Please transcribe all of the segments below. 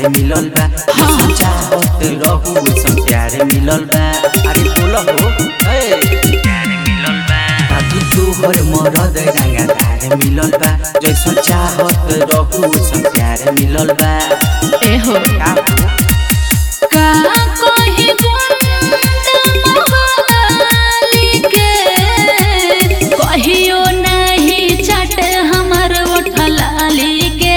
प्यार मिलल बा हाँ। चाहत रहू सन प्यार मिलल बा अरे बोल हो ए प्यार मिलल बा दादू तोहर मरद रंगदार मिलल बा जैसन चाहत रहू सन प्यार मिलल बा एहो का हो का कही गुंड मोहली के कहियो नहीं चट हमर उठलाली के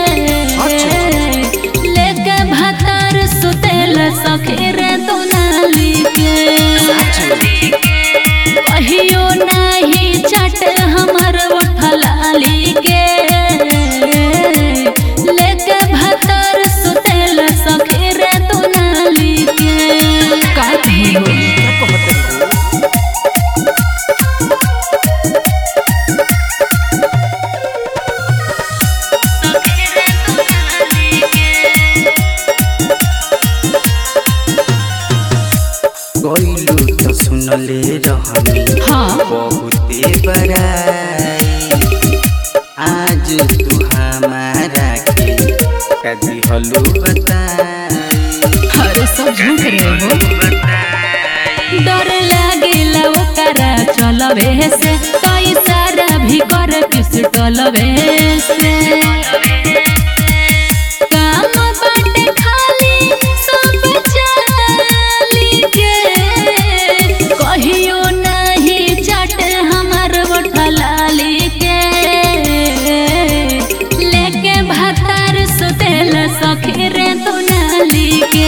लेके भतर सुतेल सखीर दुनाली के कहियो नहीं चट हमर उठलाली के लेके भतर सुतेल सखीर दुनाली के का कही हो क्या कहत हो गइलू त सुनले रहनी हाँ बहुते बड़ाई आज तू हमारा के कदी हलू बताई अरे सब झूठ रहे हो डर लागेला ओकरा चलवे से कई सारा भी कर पिस्टलवे से काम बाटे खाली सब चाली के कहियो नहीं चट हमर बोठलाली के लेके भातार सुतेल सखीर तुनाली के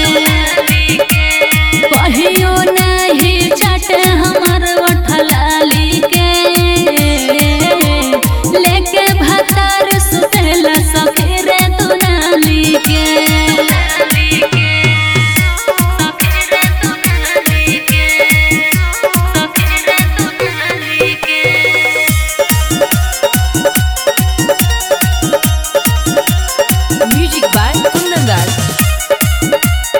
कहियो नहीं चट हमर उठलाली के लेके भातार सुतेल सखीर तुनाली के Music by Kundan Das.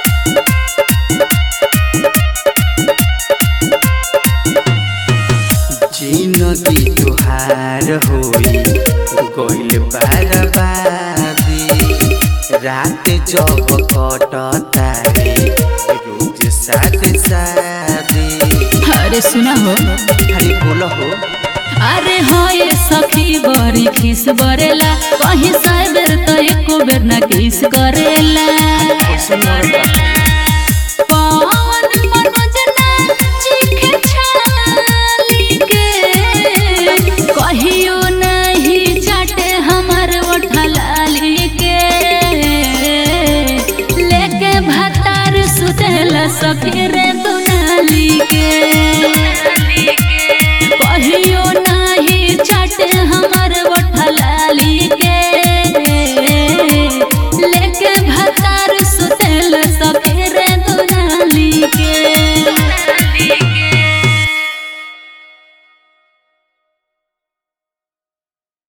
जिनगी तुहार होई गइल बर्बादी रात जब कटता रे रोज साथ सादी अरे सुना हो अरे बोल हो अरे होए सखी बड़ी खिस बरेला कहीं साइबर तो एको बेर ना किस करेला कैसे मरता पवन मनोज ना चीखे छाली के कहियो नहीं चाटे हमर उठलाली के लेके भातार सुतेला सखीर